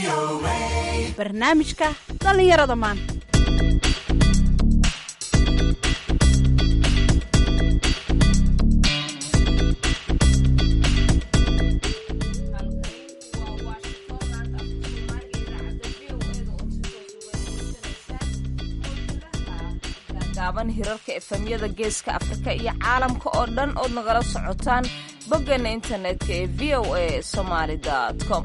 barnaamijka dhallinyarada maanta gaaban hirarka efemyada geeska afrika iyo caalamka oo dhan ood nagala socotaan boggeena internetka ee v o a somaali com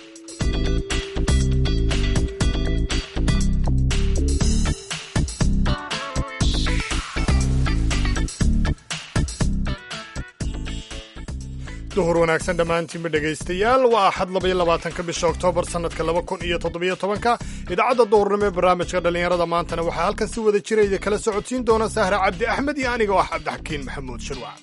duhur wanaagsan dhammaantiinba dhegaystayaal waa axad labaiyo labaatanka bisha oktoobar sannadka laba kun iyo toddobiyo tobanka idaacadda duhurnimo ee barnaamijka dhallinyarada maantana waxaa halkan si wada jira idin kala socodsiin doona sahra cabdi axmed iyo aniga oo ah cabdixakiin maxamuud shirwac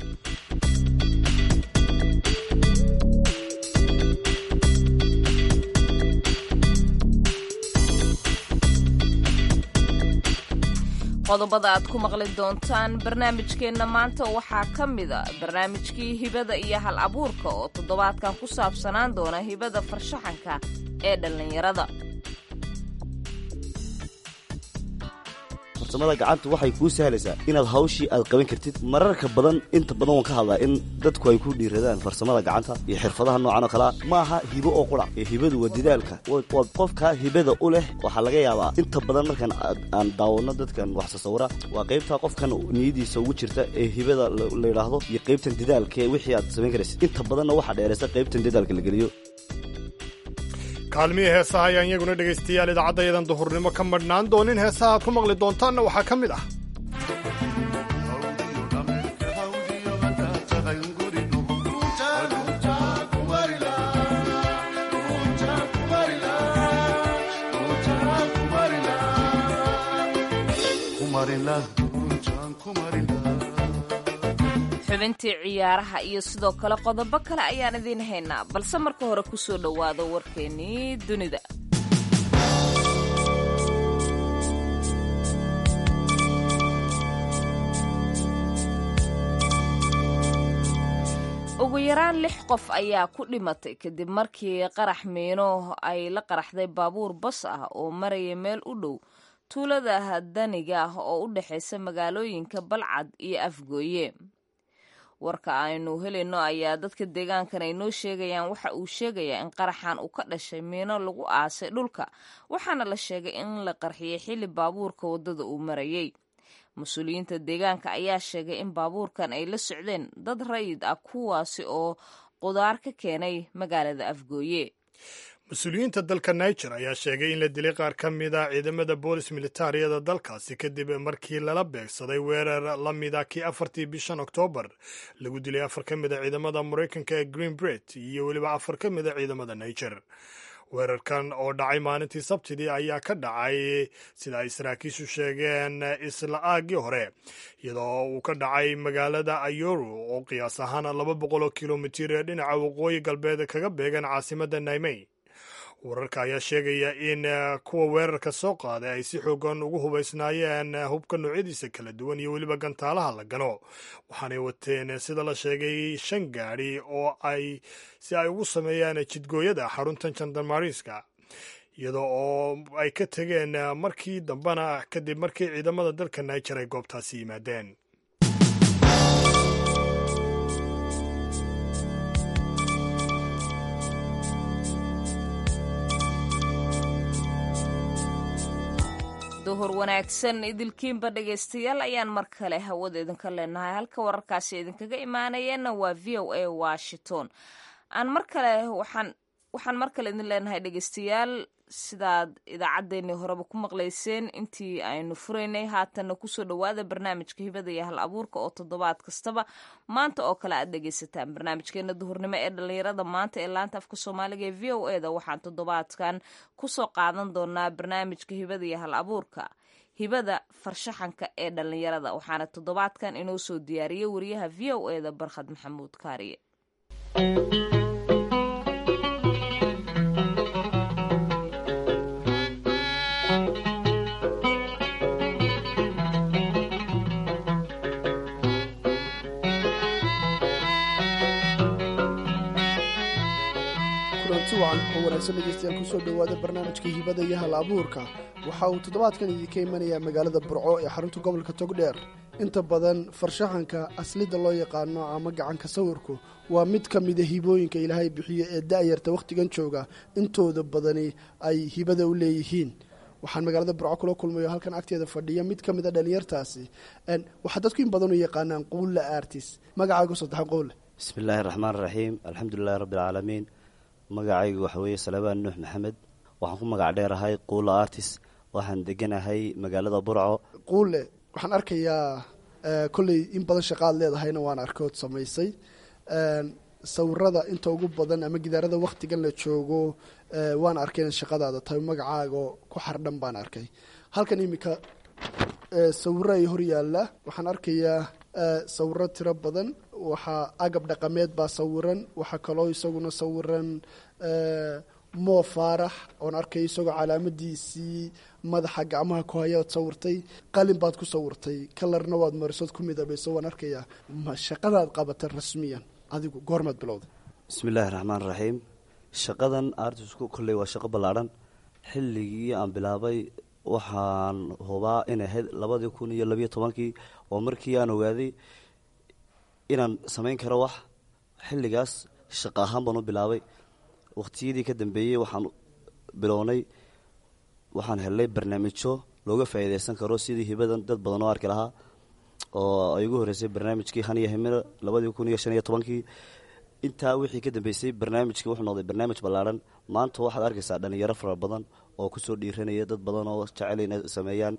qodobada aad ku maqli doontaan barnaamijkeenna maanta waxaa ka mida barnaamijkii hibada iyo hal abuurka oo toddobaadkan ku saabsanaan doona hibada farshaxanka ee dhallinyarada farsamada gacanta waxay kuu sahlaysaa inaad hawshii aad qaban kartid mararka badan inta badan waan ka hadlaa in dadku ay ku dhiiradaan farsamada gacanta iyo xirfadaha noocan oo kalea ma aha hibo oo qura ee hibadu waa dadaalka waa qofkaa hibada u leh waxaa laga yaabaa inta badan markaan aan daawano dadkan wax sasawira waa qaybtaa qofkan niyadiisa ugu jirta ee hibada la yidhaahdo iyo qaybtan dadaalka ee wixii aad samayn karaysid inta badanna waxaa dheeraysa qaybtan dadaalka la geliyo kaalmihii heesaha ayaan iyaguna dhegaystayaal idaacaddayadan duhurnimo ka madhnaan doonin heesaha aad ku maqli doontaanna waxaa ka mid ah xubintii ciyaaraha iyo sidoo kale qodobo kale ayaan idiin haynaa balse marka hore ku soo dhowaado warkeennii dunida ugu yaraan lix qof ayaa ku dhimatay kadib markii qarax miino ay la qaraxday baabuur bas ah oo maraya meel u dhow tuulada daniga ah oo u dhexaysa magaalooyinka balcad iyo afgooye warka aynu helayno ayaa dadka deegaankan ay noo sheegayaan waxa uu sheegayaa in qaraxan uu ka dhashay miino lagu aasay dhulka waxaana la sheegay in la qarxiyey xilli baabuurka waddada uu marayey mas-uuliyiinta deegaanka ayaa sheegay in baabuurkan ay la socdeen dad rayid ah kuwaasi oo qudaar ka keenay magaalada afgooye mas-uuliyiinta dalka niger ayaa sheegay in la dilay qaar ka mid a ciidamada boolis militaariyada dalkaasi kadib markii lala beegsaday weerar la mida kii afartii bishan oktoobar lagu dilay afar ka mid a ciidamada maraykanka ee green bret iyo weliba afar ka mid a ciidamada niger weerarkan oo dhacay maalintii sabtidii ayaa ka dhacay sida ay saraakiishu sheegeen isla aagii hore iyadoo uu ka dhacay magaalada ayoru oo qiyaas ahaan laba boqol oo kilomitir ee dhinaca waqooyi galbeed kaga beegan caasimadda naimey wararka ayaa sheegaya in kuwa weerarka soo qaaday ay si xoogan ugu hubaysnaayeen hubka noocyadiisa kala duwan iyo weliba gantaalaha la gano waxaanay wateen sida la sheegay shan gaadhi oo ay si ay ugu sameeyaan jidgooyada xarunta jandarmariiska iyadoo oo ay ka tegeen markii dambena kadib markii ciidamada dalka niger ay goobtaasi yimaadeen duhur wanaagsan idilkiinba dhegaystayaal ayaan mar kale hawada idinka leenahay halka wararkaasi idinkaga imaanayeenna waa v o a washington aan mar kale waxaan waxaan mar kale idin leenahay dhegaystayaal sidaad idaacaddeenii horeba ku maqlayseen intii aynu furaynay haatanna kusoo dhowaada barnaamijka hibada iyo hal abuurka oo toddobaad kastaba maanta oo kale aad dhegaysataan barnaamijkeena duhurnimo ee dhallinyarada maanta ee laanta afka soomaaliga ee v o e da waxaan toddobaadkan kusoo qaadan doonaa barnaamijka hibada iyo hal abuurka hibada farshaxanka ee dhallinyarada waxaana toddobaadkan inoo soo diyaariyey wariyaha v o e da barkhad maxamuud kaariye wacan oo wanaagsan dhegeystayaal kusoo dhowaada barnaamijka hibada iyo hal abuurka waxa uu toddobaadkan idinka imanayaa magaalada burco ee xarunta gobolka togdheer inta badan farshaxanka aslida loo yaqaano ama gacanka sawirku waa mid ka mida hibooyinka ilaahay bixiyo ee da'yarta wakhtigan jooga intooda badani ay hibada u leeyihiin waxaan magaalada burco kula kulmayo halkan agteeda fadhiya mid ka mida dhalinyartaasi waxaa dadku in badan u yaqaanaan quulla artis magacaagu saddexa quulle bismi illaahi raxmaan raxiim alxamdulilahi rabbi alcaalamiin magacaygu waxa weeye salabaan nuux maxamed waxaan ku magac dheerahay quulla artis waxaan deganahay magaalada burco quulle waxaan arkayaa kolley in badan shaqaad leedahayna waan arkood samaysay sawirada inta ugu badan ama gidaarada wakhtigan la joogo waan arkay inaad shaqadaada tahay magacaago ku xardhan baan arkay halkan iminka sawiro ay hor yaalla waxaan arkayaa sawiro tiro badan waxaa agab dhaqameed baa sawiran waxaa kaloo isaguna sawiran moo faarax oon arkay isagoo calaamadiisii madaxa gacmaha ku hayaad sawirtay qalin baad ku sawirtay kalarna waad marisood ku midabayso waan arkayaa ma shaqadaad qabata rasmiyan adigu goormaad bilowday bismi illaahi raxmaan raxiim shaqadan artisku kolley waa shaqo ballaadhan xilligii aan bilaabay waxaan hubaa inay ahayd labadii kun iyo labiyo tobankii oo markii aan ogaaday inaan samayn karo wax xilligaas shaqo ahaan baan u bilaabay waqtiyadii ka dambeeyey waxaan bilownay waxaan helnay barnaamijyo looga faa'iidaysan karo sidii hibadan dad badan oo arki lahaa oo ay ugu horreysay barnaamijkii haniya himina labadii kun iyo shan iyo tobankii intaa wixii ka dambeysay barnaamijkii wuxuu noqday barnaamij ballaadhan maanta waxaad arkaysaa dhalinyaro fara badan oo kusoo dhiiranaya dad badan oo jecel inay sameeyaan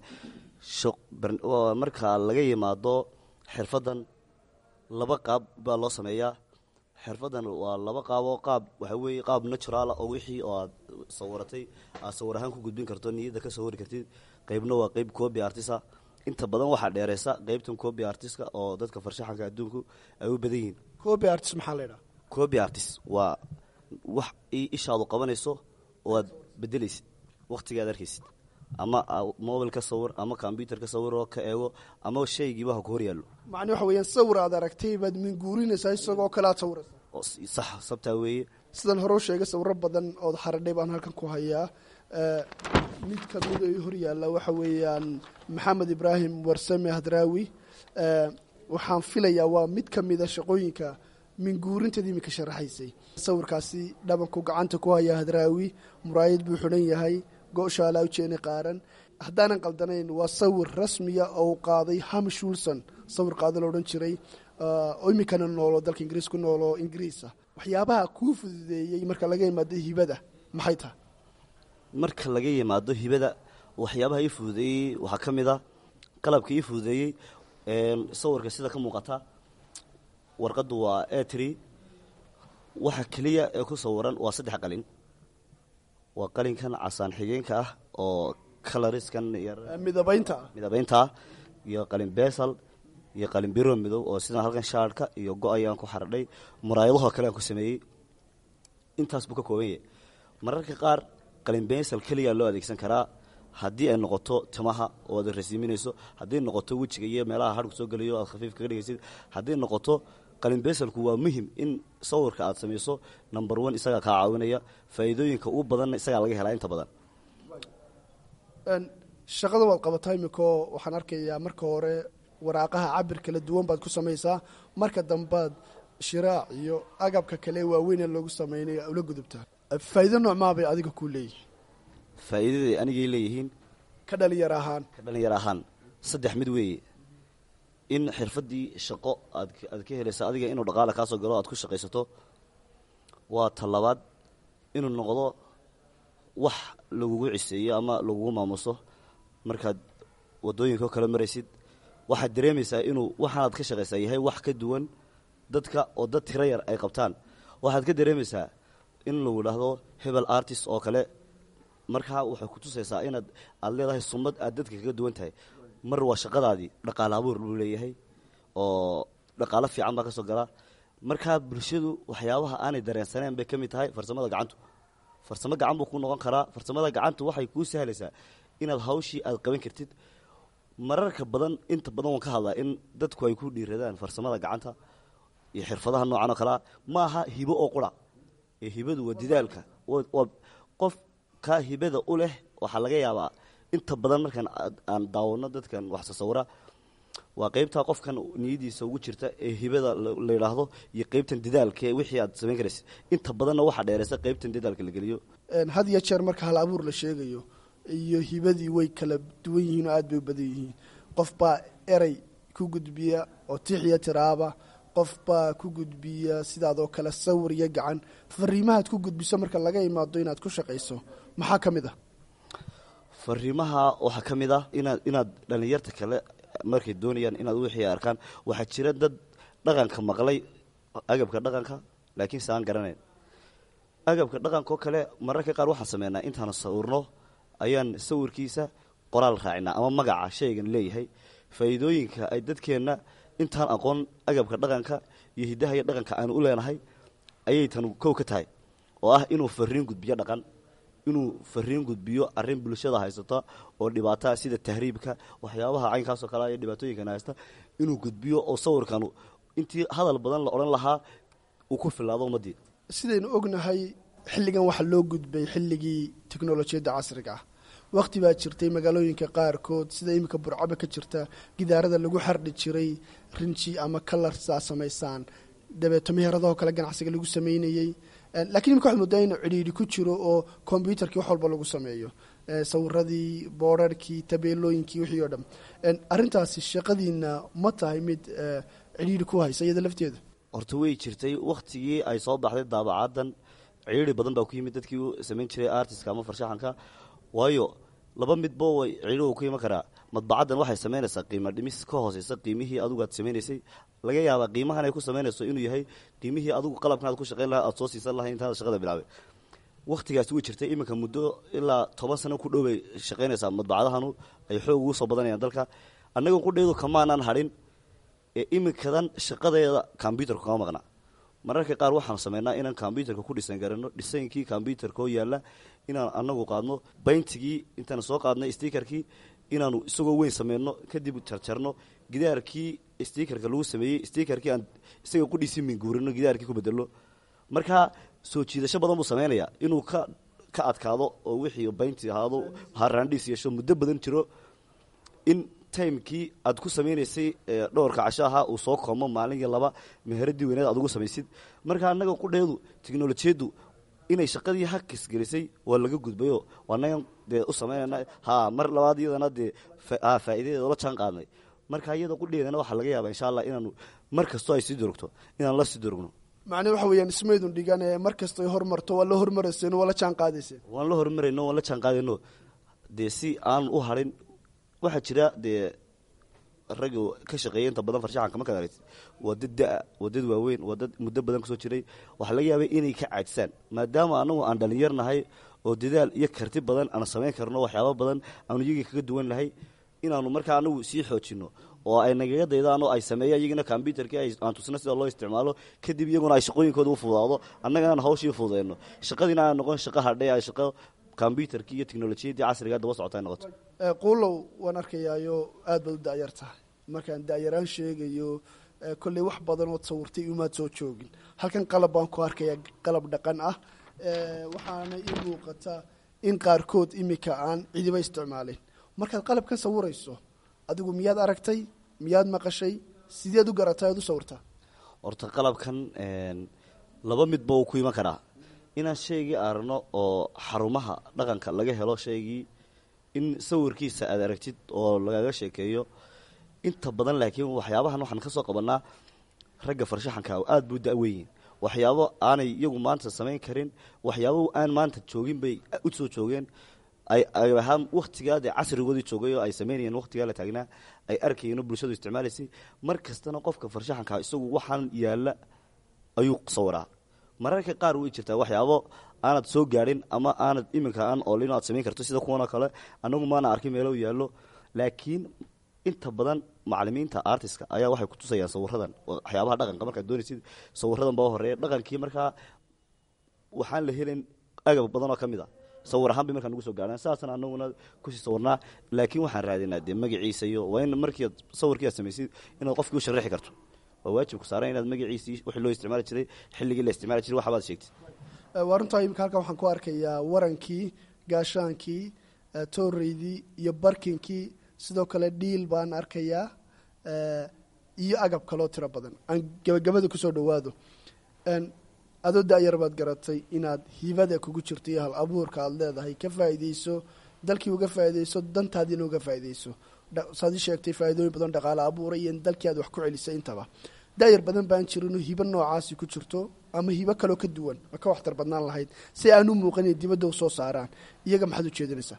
marka laga yimaado xirfaddan laba qaab baa loo sameeyaa xirfaddan waa laba qaaboo qaab waxaa weeye qaab naturaala oo wixii oo aad sawiratay aad sawir ahaan ku gudbin karto niyadda ka sawiri kartid qeybna waa qeyb coobi artisa inta badan waxaa dheereysa qeybtan coobi artiska oo dadka farshaxanka adduunku ay u badan yihiin coobi artist maxaa la yidhaha coobi artist waa wax ishaadu qabanayso oo aad bedelaysid wakhtiga aad arkaysid ama mobil ka sawir ama combyuter ka sawir oo ka eego ama shaygiiba ha ku hor yaallo macni waxa weeyaan sawir aad aragtay baad minguurinaysaa isagoo kale aad sawiraysaa sax sabtaa weeye sidan hore u sheegay sawiro badan ood xaradhay baan halkan ku hayaa mid ka mid ay hor yaalla waxa weeyaan maxamed ibraahim warsame hadraawi waxaan filayaa waa mid ka mida shaqooyinka minguurinteed iminka sharaxaysay sawirkaasi dhabanku gacanta ku haya hadraawi muraayad buu xidhan yahay go-shaalaa ujeeni qaaran haddaanan qaldanayn waa sawir rasmiya oo uu qaaday hamish wilson sawir qaado la odhan jiray oo iminkana noolo dalka ingiriis ku noolo ingiriisa waxyaabaha kuu fududeeyey marka laga yimaado hibada maxay tahay marka laga yimaado hibada waxyaabaha ii fududeeyey waxaa ka mid a qalabka ii fududeeyey sawirka sida ka muuqata warqaddu waa etri waxa keliya ee ku sawiran waa saddex qalin waa qalinkan casaan xigeenka ah oo caloriskan midabaynta midabayntaa iyo qalin besal iyo qalin biro midow oo sidan halkan shaarhka iyo go-ayaan ku xaradhay muraayadahoo kale aan ku sameeyey intaas buu ka kooban yahay mararka qaar qalin besal keliyaa loo adeegsan karaa haddii ay noqoto timaha oo aad rasiiminayso haddii noqoto wejiga iyo meelaha harku soo gelayo aad khafiif kaga dhigaysid haddii noqoto qalin besalku waa muhim in sawirka aad samayso number one isagaa kaa caawinaya faa'iidooyinka ugu badanna isagaa laga helaa inta badan shaqada waad qabataa imikoo waxaan arkayaa marka hore waraaqaha cabir kala duwan baad ku samaysaa marka dambaad shiraac iyo agabka kale waaweyn ee loogu sameynay ula gudubtaa faa'iido noocmaabay adiga kuu leeyihin faa'iidaday anigay leeyihiin ka dhalinyar ahaan ka dhalinyar ahaan saddex mid weeye in xirfaddii shaqo aad aad ka helaysa adiga inuu dhaqaale kaasoo galo aad ku shaqaysato waa talabaad inuu noqdo wax lagugu ciseeyo ama lagugu maamuso markaad waddooyinka oo kale maraysid waxaad dareemaysaa inuu waxaanaad ka shaqaysaa yahay wax ka duwan dadka oo dad tiro yar ay qabtaan waxaad ka dareemaysaa in lagu idhaahdo hebel artist oo kale markaa waxay ku tusaysaa inaad aad leedahay summad aad dadka kaga duwan tahay mar waa shaqadaadii dhaqaale abuur buu leeyahay oo dhaqaalo fiican baa ka soo galaa markaa bulshadu waxyaabaha aanay dareensaneen bay ka mid tahay farsamada gacantu farsamo gacan buu ku noqon karaa farsamada gacantu waxay kuu sahlaysaa inaad hawshii aad qaban kartid mararka badan inta badan waan ka hadlaa in dadku ay ku dhiiradaan farsamada gacanta iyo xirfadaha noocan oo kalea ma aha hibo oo qura ee hibadu waa didaalka waa qof kaa hibada u leh waxaa laga yaabaa inta badan markaan aan daawano dadkan wax sasawira waa qeybtaa qofkan niyadiisa ugu jirta ee hibada la yidhaahdo iyo qeybtan dadaalka ee wixii aad samayn karaysa inta badanna waxaa dheeraysa qeybtan dadaalka la geliyo had iyo jeer marka hal abuur la sheegayo iyo hibadii way kala duwan yihiin oo aada bay u badan yihiin qof baa erey ku gudbiya oo tiixiyo tiraaba qof baa ku gudbiya sidaadoo kale sawir iyo gacan fariimahaad ku gudbiso marka laga imaado inaad ku shaqayso maxaa ka mid ah fariimaha waxaa ka mid ah inaad inaad dhallinyarta kale markay doonayaan inaad wixii arkaan waxaa jira dad dhaqanka maqlay agabka dhaqanka laakiin se aan garanayn agabka dhaqanka oo kale mararka qaar waxaan sameynaa intaanu sawirno ayaan sawirkiisa qoraal raacinaa ama magaca shaygan leeyahay faa'iidooyinka ay dadkeenna intaan aqoon agabka dhaqanka iyo hiddaha iyo dhaqanka aanu u leenahay ayay tan kow ka tahay oo ah inuu fariin gudbiyo dhaqan inuu fariin gudbiyo arrin bulshada haysata oo dhibaataa sida tahriibka waxyaabaha caynkaasoo kale iyo dhibaatooyinkan haysta inuu gudbiyo oo sawirkanu intii hadal badan la odhan lahaa uu ku filaado ummaddii sidaynu ognahay xilligan waxaa loo gudbay xilligii teknolojiyadda casriga ah wakhti baa jirtay magaalooyinka qaarkood sida iminka burcaba ka jirta gidaarada lagu xardhi jiray rinji ama kalarsaa samaysaan dabeeto meheradahoo kale ganacsiga lagu sameynayey lakiin imika waxad moodaa inuu cidhiidhi ku jiro oo kombyutarkii wax walba lagu sameeyo sawiradii boorarkii tabeelooyinkii wixii oo dhan arrintaasi shaqadiina ma tahay mid cidhiidhi ku haysa iyada lafteeda horta way jirtay wakhtigii ay soo baxday daabacaaddan cidhiidhi badan baa ku yimid dadkii u samayn jiray artiska ama farshaxanka waayo laba midbo way cidhiidhi ku iman karaa madbacaddan waxay samaynaysaa qiimo dhimis ka hooseysa qiimihii adigu aad samaynaysay laga yaabaa qiimahan ay ku samaynayso inuu yahay qiimihii adigu qalabkan aad ku shaqayn lahaa aad soo siisan lahay intaada shaqada bilaabay wakhtigaasi way jirtay iminka muddo ilaa toban sano ku dhow bay shaqaynaysaa madbacadahanu ay xoog ugu soo badanayaan dalka annaga qudheedu kamaanaan hadhin ee iminkadan shaqadeeda kombyutarka kama maqna mararka qaar waxaanu sameynaa inaan kombyutarka ku dhisan garano dhisaynkii kombyutarka oo yaalla inaan anagu qaadno bayntigii intaan soo qaadnay stikerkii inaanu isagoo weyn sameyno kadib jarjarno gidaarkii stikerka lagu sameeyey stikerkii aan isaga qudhiisi minguurino gidaarkii ku bedelo markaa soo jiidasho badan buu sameynaya inuu ka ka adkaado oo wixii baynti ahaado haraandhiis yeesho muddo badan jiro in timekii aad ku sameynaysay dhowrka casho ahaa uu soo koomo maalinkii laba meheradii weyneed aad ugu samaysid marka annaga qudheedu teknolojiyaddu inay shaqadii hakis gelisay waa laga gudbayo anagan dee u samaynana ha mar labaad iyadana dee faa'idadeeda la jaan qaadnay marka iyada qudheedana waxaa laga yaaba insha allah inaanu mar kastoo ay sii durugto inaan la sii durugno macnii waxa weeyaan ismaydun dhigan ee mar kastay hormarto waa la hormarayseen waa la jaan qaadayseen waan la horumarayno waan la jaan qaadayno dee si aan u harin waxaa jira dee ragga ka shaqeeya inta badan farshaxanka markaad aragtid waa dad da-a waa dad waaweyn waa dad muddo badan kasoo jiray waxaa laga yaabay inay ka caajisaan maadaama anagu aan dhalinyarnahay oo dadaal iyo karti badan aan samayn karno waxyaaba badan aanu iyagii kaga duwan nahay inaanu markaa anagu sii xoojino oo ay nagaga daydaan oo ay sameeyaan iyagina kombyutarkii aan tusno sida loo isticmaalo kadib iyaguna ay shaqooyinkooda u fududaado annagana aan hawshii fududeyno shaqadiina aan noqon shaqo hadhay ay shaqo kombyutarkii iyo teknolojiyaddii casriga daba socota ay noqoto quulow waan arkayaayo aad baad u da-yar tahay markaan da-yaraan sheegayo kolley wax badan ood sawirtay umaad soo joogin halkan qalab baan ku arkayaa qalab dhaqan ah waxaana ii muuqata in qaarkood imika aan cidiba isticmaalin markaad qalabkan sawirayso adigu miyaad aragtay miyaad maqashay sideed u garatay aad u sawirtaa horta qalabkan laba midba uu ku iman karaa inaan shaygii aragno oo xarumaha dhaqanka laga helo shaygii in sawirkiisa aad aragtid oo lagaga sheekeeyo inta badan laakiin waxyaabahan waxaan ka soo qabanaa ragga farshaxanka aada buu da-weyiin waxyaabo aanay iyagu maanta samayn karin waxyaabo aan maanta joogin bay u soo joogeen ay ahaan wakhtigaa dee casrigoodii joogay oo ay samaynayeen wakhtigaa la taagnaa ay arkayeenoo bulshadu isticmaalaysay mar kastana qofka farshaxanka isagu waxaan yaalla ayuu sawiraa mararka qaar way jirtaa waxyaabo aanad soo gaadhin ama aanad iminka aan oolin aad samayn karto sida kuwanoo kale anagu maana arkin meelo yaallo laakiin inta badan macalimiinta artiska ayaa waxay kutusayaan sawiradan waxyaabaha dhaqanka markaad doonaysid sawiradan baa horeeya dhaqankii markaa waxaan la helin agab badan oo ka mid a sawir ahaan bay markaa nagu soo gaadhaan saasna anaguna kusii sawirnaa laakiin waxaan raadinaa dee magaciisa iyo waa in markiiad sawirkii aad samaysid inaad qofkii u sharaxi karto waa waajibku saaran inaad magaciisii wixii loo isticmaali jiray xilligii la isticmaali jiray waxbaad sheegtid waa runtaa imika halkan waxaan ku arkayaa warankii gaashaankii tooreydii iyo barkinkii sidoo kale dhiil baan arkayaa iyo agab kaloo tiro badan aan gabagabada kusoo dhawaado adoo da-yar baad garatay inaad hibada kugu jirto iyo hal abuurka aada leedahay ka faa'iideyso dalkii uga faa'iideyso dantaadiina uga faa'iideyso saad ii sheegtay faa'iidooyin badan dhaqaale abuura iyo in dalkii aad wax ku celisay intaba da-yar badan baan jirin hibo noocaasi ku jirto ama hibo kaloo ka duwan ma ka waxtar badnaan lahayd si aan u muuqanay dibadda u soo saaraan iyaga maxaad u jeedinaysaa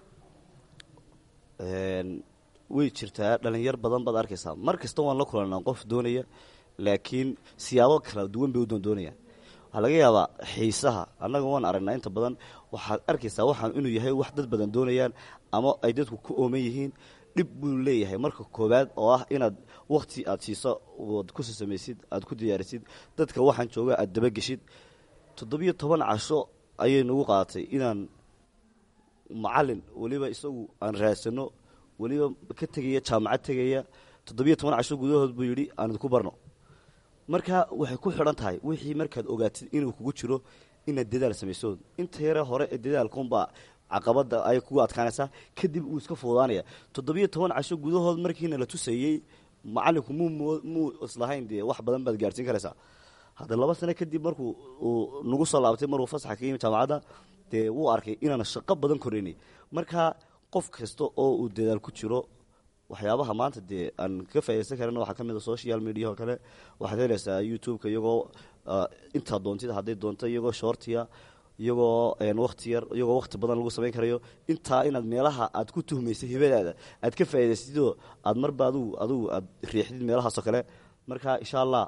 way jirtaa dhalinyar badan baad arkaysaa mar kasta waan la kulanaa qof doonaya laakiin siyaabo kala duwan bay u doondoonayaan waxaa laga yaabaa xiisaha annaga waan aragnaa inta badan waxaad arkaysaa waxaan inuu yahay wax dad badan doonayaan ama ay dadku ku ooman yihiin dhib buu leeyahay marka koowaad oo ah inaad wakti aad siiso ood kusi samaysid aad ku diyaarisid dadka waxaan jooga aad dabageshid toddobiyo toban casho ayay nagu qaadatay inaan macalin weliba isagu aan raadsano weliba ka tegaya jaamacad tegaya toddobiyo toban casho gudahood buu yidhi aan idinku barno marka waxay ku xidhan tahay wixii markaad ogaatid inuu kugu jiro inaad dadaal samaysood inta yare hore ee dadaalkaunbaa caqabada ay kugu adkaanaysaa kadib uu iska fuudaanaya toddobiyo toban casho gudahood markiina la tusayey macalinku muu muu islahayn dee wax badan baad gaarsiin karaysaa hadda laba sano kadib markuu uu nagu soo laabtay maruu fasaxa ka yimi jaamacadda dee wuu arkay inaana shaqo badan koraynay marka qof kasta oo uu dadaal ku jiro waxyaabaha maanta dee aan ka faa'idaysan karin waxaa ka mid a social media oo kale waxaad helaysaa youtube-ka iyagoo intaa doontid hadday doonto iyagoo shortiya iyagoo wakti yar iyagoo wakti badan lagu samayn karayo intaa inaad meelaha aad ku tuhmaysa hibadaada aad ka faa'idaysatidoo aad marba adugu adugu aad riixdid meelahaasoo kale marka insha allah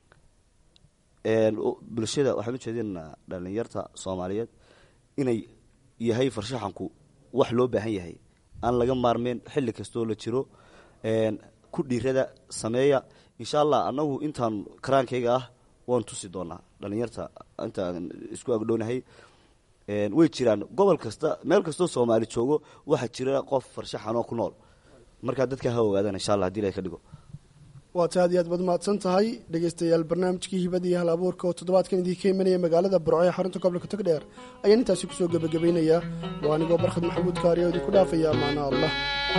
bulshada waxaan u jeedinaynaa dhalinyarta soomaaliyeed inay yahay farshaxanku wax loo baahan yahay aan laga maarmeyn xilli kastoo la jiro ku dhiirada sameeya insha allah annagu intaan karaankayga ah waan tusi doonaa dhalinyarta intaan isku agdhownahay way jiraan gobol kasta meel kastoo soomaali joogo waxaa jira qof farshaxanoo ku nool markaa dadka ha ogaadaan insha allah hadii la ka dhigo waata aad iyo aad baad mahadsan tahay dhegeystayaal barnaamijkii hibada iyo hal abuurka oo toddobaadkan idiinka imanaya magaalada burco ee xarunta gobolka togdheer ayaan intaasi kusoo gebagabaynayaa waa anigoo barkhad maxamuud kaariya oo idinku dhaafaya amaana allah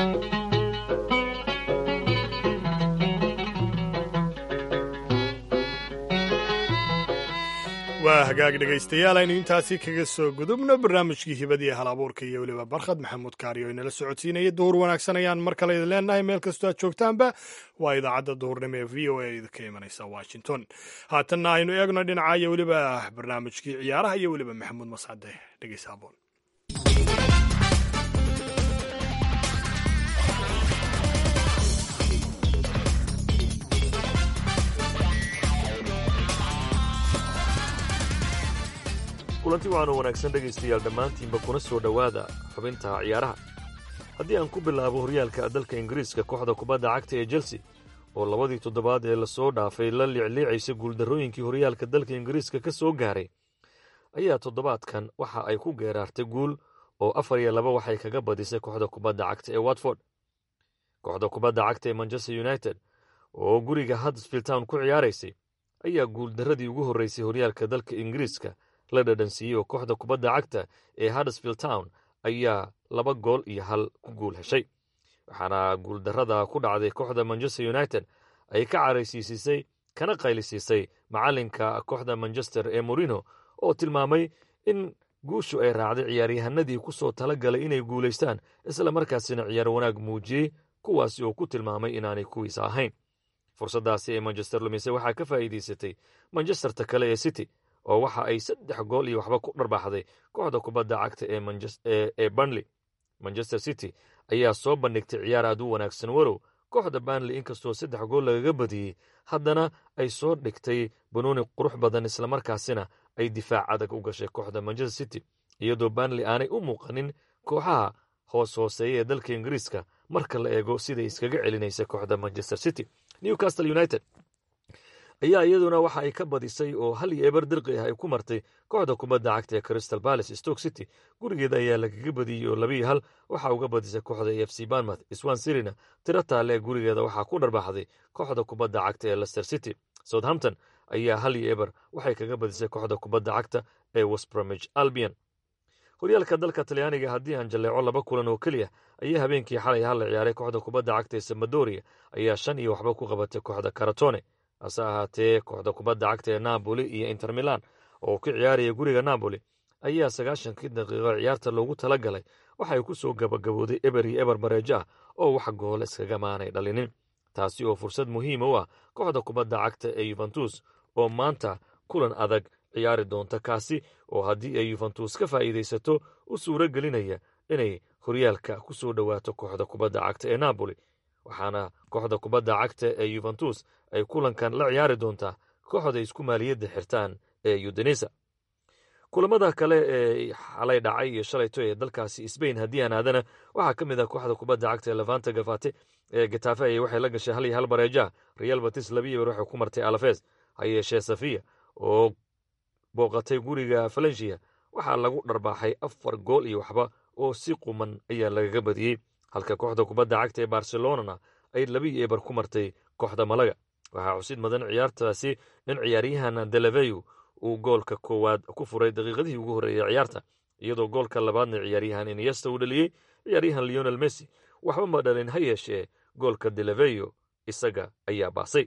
waa hagaag dhegaystayaal aynu intaasi kaga soo gudubno barnaamijkii hibadii hal abuurka iyo weliba barkhad maxamuud kaari oo inala socodsiinaya duhur wanaagsan ayaan mar kale idin leenahay meel kastoo aad joogtaanba waa idaacadda duhurnimo ee v o a idinka imanaysa washington haatanna aynu eegno dhinaca iyo weliba barnaamijkii ciyaaraha iyo weliba maxamuud mascade dhegeysa aboon kulanti waxaanu wanaagsan dhegaystayaal dhammaantiinba kuna soo dhowaada xubinta ciyaaraha haddii aan ku bilaabo horyaalka dalka ingiriiska kooxda kubadda cagta ee chelsea oo labadii toddobaad ee lasoo dhaafay la liicliicaysa guuldarrooyinkii horyaalka dalka ingiriiska ka soo gaaray ayaa toddobaadkan waxa ay ku geeraartay guul oo afar iyo laba waxay kaga badisay kooxda kubadda cagta ee watford kooxda kubadda cagta ee manchester united oo guriga huddersfield town ku ciyaaraysay ayaa guuldarradii ugu horreysay horyaalka dalka ingiriiska la dhadhansiiyey oo kooxda kubadda cagta ee huddersfield town ayaa laba gool iyo hal ku guul heshay waxaana guuldarrada ku dhacday kooxda manchester united ay ka caraysiisisay kana qaylisiisay macallinka kooxda manchester ee morino oo tilmaamay in guushu ay raacday ciyaaryahanadii ku soo tala galay inay guulaystaan isla markaasina ciyaar wanaag muujiyey kuwaasi oo ku tilmaamay inaanay kuwiisa ahayn fursaddaasi ee manchester lumise waxaa ka faa'iidaysatay manchesterta kale ee city oo waxa ay saddex gool iyo waxba ku dharbaxday kooxda kubadda cagta ee banley manchester city ayaa soo bandhigtay ciyaar aad u wanaagsan warow kooxda banley inkastoo saddex gool lagaga badiyey haddana ay soo dhigtay banuuni qurux badan islamarkaasina ay difaac adag u gashay kooxda manchester city iyadoo banley aanay u muuqanin kooxaha hoos hooseeya ee dalka ingiriiska marka la eego siday iskaga celinaysa kooxda manchester city newcastle united ayaa iyaduna waxa ay ka badisay oo hal iyo eber dirqi ah ay ku martay kooxda kubadda cagta ee crystal palace stoke city gurigeeda ayaa lagaga badiyey oo labiiyo hal waxaa uga badisay kooxda e f c banmouth swan sirina tiro taale gurigeeda waxaa ku dharbaxday kooxda kubadda cagta ee lester city southampton ayaa hal iyo eber waxay kaga badisay kooxda kubadda cagta ee westbromich albion horyaalka dalka talyaaniga haddii aan jalleeco laba kulan oo keliya ayaa habeenkii xalay hal la ciyaaray kooxda kubadda cagta ee samadoria ayaa shan iyo waxba ku qabatay kooxda karatone hase ahaatee kooxda kubadda cagta ee napoli iyo inter milan oo ku ciyaaraya guriga napoli ayaa sagaashankii daqiiqo ciyaarta loogu tala galay waxay ku soo gabagabooday eber iyo eber bareejo ah oo wax gool iskaga maanay dhalinin taasi oo fursad muhiima u ah kooxda kubadda cagta ee yuventus oo maanta kulan adag ciyaari doonta kaasi oo haddii ay yuventus ka faa'iidaysato u suuro gelinaya inay horyaalka ku soo dhowaato kooxda kubadda cagta ee napoli waxaana kooxda kubadda cagta ee yuventus ay kulankan la ciyaari doontaa kooxda isku maaliyadda xirtaan ee yudenisa kulamada kale ee xalay dhacay iyo shalayto ee dalkaasi sbain haddii aan aadana waxaa ka mid ah kooxda kubadda cagta ee levanta gafate ee gatafe ayay waxay la gashay hal iyo hal bareeja real batis labiyo ber waxay ku martay alafes ha yeeshee safiya oo booqatay guriga valencia waxaa lagu dharbaaxay afar gool iyo waxba oo si quman ayaa lagaga badiyey halka kooxda kubadda cagta ee barcelonana ay labiyo eber ku martay kooxda malaga waxaa xusid mudan ciyaartaasi in ciyaaryahan delaveyu uu goolka koowaad ku furay daqiiqadihii ugu horreeyey ciyaarta iyadoo goolka labaadna ciyaaryahan iniesta uu dhaliyey ciyaaryahan leonel messi waxba ma dhalin ha yeeshee goolka delaveyo isaga ayaa baasay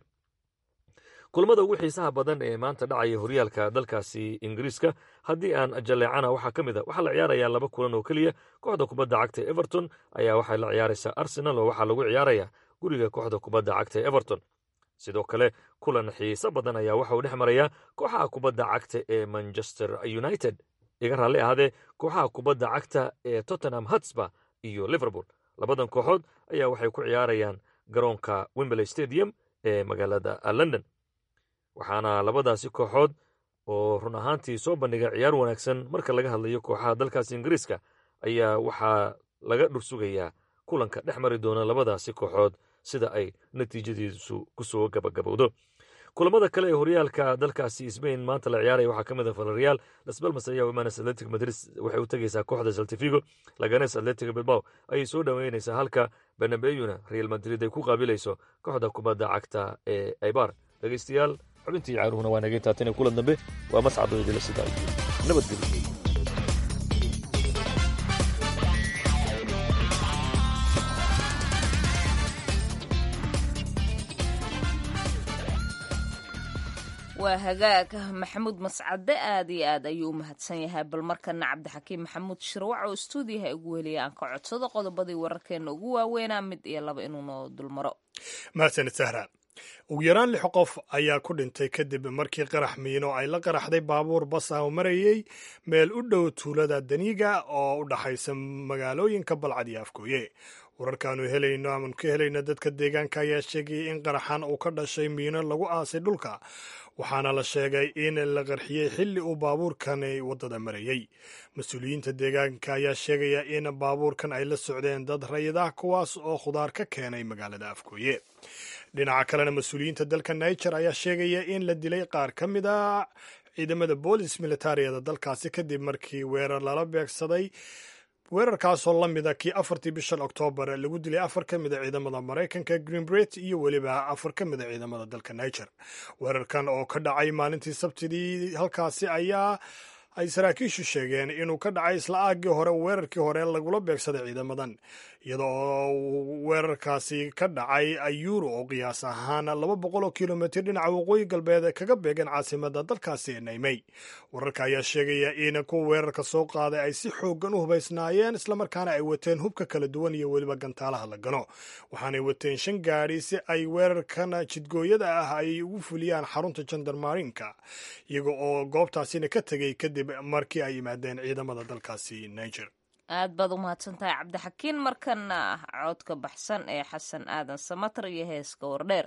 kulamada ugu xiisaha badan ee maanta dhacaya horyaalka dalkaasi ingiriiska haddii aan jalleecana waxaa ka mid a waxaa la ciyaarayaa laba kulan oo keliya kooxda kubadda cagta everton ayaa waxay la ciyaaraysaa arsenal oo waxaa lagu ciyaarayaa guriga kooxda kubadda cagta everton sidoo kale kulan xiiso badan ayaa waxa uu dhex marayaa kooxaha kubadda cagta ee manchester united iga raalli ahaadee kooxaha kubadda cagta ee tottenham hotspur iyo liverpool labadan kooxood ayaa waxay ku ciyaarayaan garoonka wembley stadium ee magaalada london waxaana labadaasi kooxood oo run ahaantii soo bandhiga ciyaar wanaagsan marka laga hadlayo kooxaha dalkaasi ingiriiska ayaa waxaa laga dhursugayaa kulanka dhex mari doona labadaasi kooxood sida ay natiijadiisu ku soo gabagabowdo kulamada kale ee horyaalka dalkaasi sbain maanta la ciyaaraya waxaa ka mid a valerial lasbalmas ayaa imanes atletic madrid waxay u tegeysaa kooxda saltifigo laganes atletic bilbao ayay soo dhoweynaysaa halka benabeyuna real madrid ay ku qaabilayso kooxda kubadda cagta ee aybar dhegeystayaal xubintii caaruhuna waa nagay taatane kulan dambe waa mascad oo idila sida nabadgelyo waa hagaag maxamuud mascade aad iyo aad ayuu u mahadsan yahay bal markana cabdixakiim maxamuud shirwac oo stuudiyaha ugu heliyay aan ka codsado qodobadii wararkeena ugu waaweynaa mid iyo laba inuu noo dulmaro mahadsanid sahra ugu yaraan lix qof ayaa ku dhintay kadib markii qarax miino ay la qaraxday baabuur bas ah oo marayey meel u dhow tuulada daniiga oo u dhaxaysa magaalooyinka balcad iyo afgooye wararkaanu helayno aman ka helayno dadka deegaanka ayaa sheegayay in qaraxan uu ka dhashay miino lagu aasay dhulka waxaana la sheegay in la qarxiyey xilli uu baabuurkani waddada marayey mas-uuliyiinta deegaanka ayaa sheegaya in baabuurkan ay la socdeen dad rayid ah kuwaas oo khudaar ka keenay magaalada afgooye dhinaca kalena mas-uuliyiinta dalka niger ayaa sheegaya in la dilay qaar ka mid a ciidamada boolis militaariyada dalkaasi kadib markii weerar lala beegsaday weerarkaasoo la mida kii afartii bishan oktoobar lagu dilay afar ka mid a ciidamada maraykanka greenbret iyo weliba afar ka mid a ciidamada dalka niger weerarkan oo ka dhacay maalintii sabtidii halkaasi ayaa ay saraakiishu sheegeen inuu ka dhacay isla aaggii hore weerarkii hore lagula beegsaday ciidamadan iyada oo weerarkaasi ka dhacay ayuuro oo qiyaas ahaan laba boqol oo kilomitr dhinaca waqooyi galbeed kaga beegan caasimada dalkaasi ee naymey wararka ayaa sheegaya in kuwa weerarka soo qaaday ay si xoogan u hubaysnaayeen islamarkaana ay wateen hubka kala duwan iyo weliba gantaalaha la gano waxaanay wateen shan gaadhi si ay weerarkan jidgooyada ah ay ugu fuliyaan xarunta jandarmarinka iyaga oo goobtaasina ka tegay kadib markii ay yimaadeen ciidamada dalkaasi niger aad baad u mahadsan tahay cabdixakiin markana codka baxsan ee xasan aadan samatar iyo heeska wardheer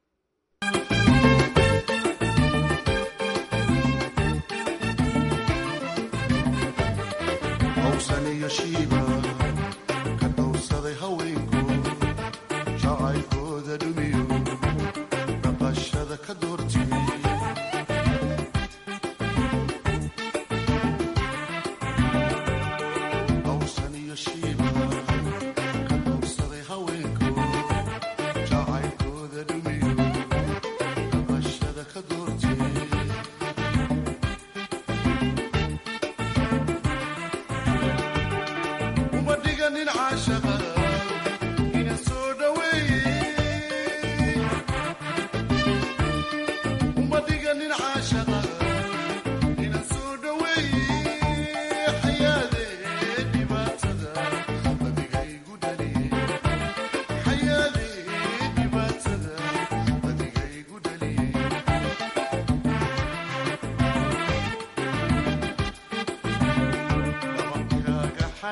hawsaniyo shiiba ka dhowrsaday haweenku jacaylkooda dhumiyo dhaqashada ka doortimi hawsaniyo shiiba ka dhowrsaday haweenku jacaylkooda dhumiyo dhaqashada ka doortimi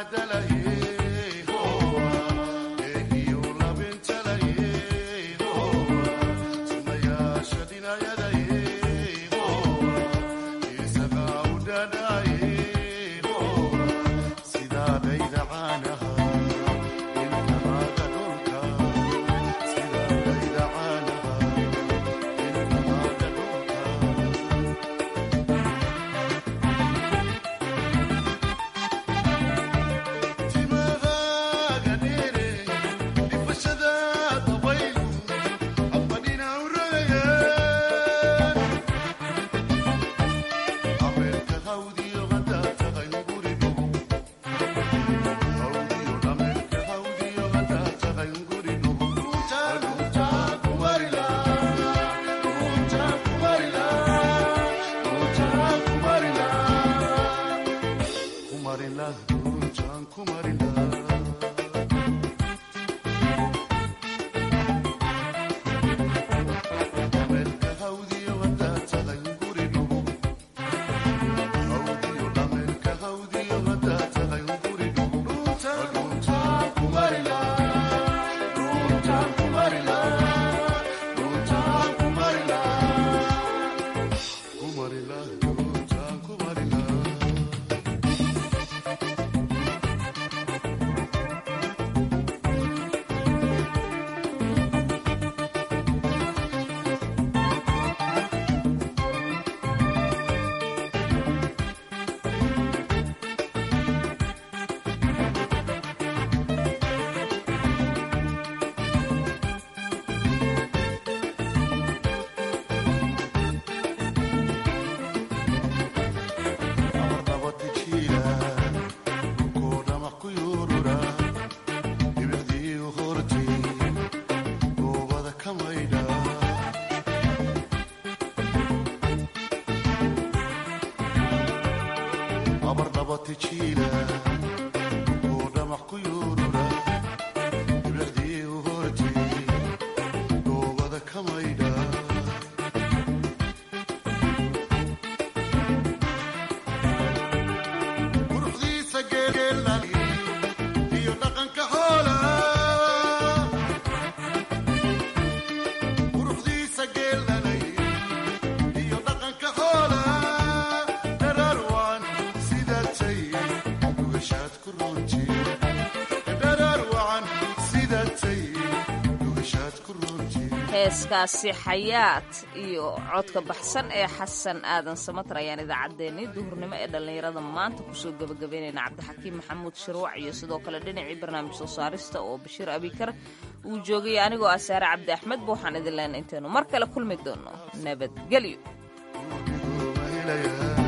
heeskaasi xayaat iyo codka baxsan ee xasan aadan samatar ayaan idaacaddeenii duhurnimo ee dhallinyarada maanta kusoo gebagabaynayna cabdixakiim maxamuud shirwac iyo sidoo kale dhinacii barnaamij soo saarista oo bashiir abikar uu joogay anigoo ah saare cabdi axmedba waxaan idin leenay intaynu mar kale kulmi doono nabadgelyo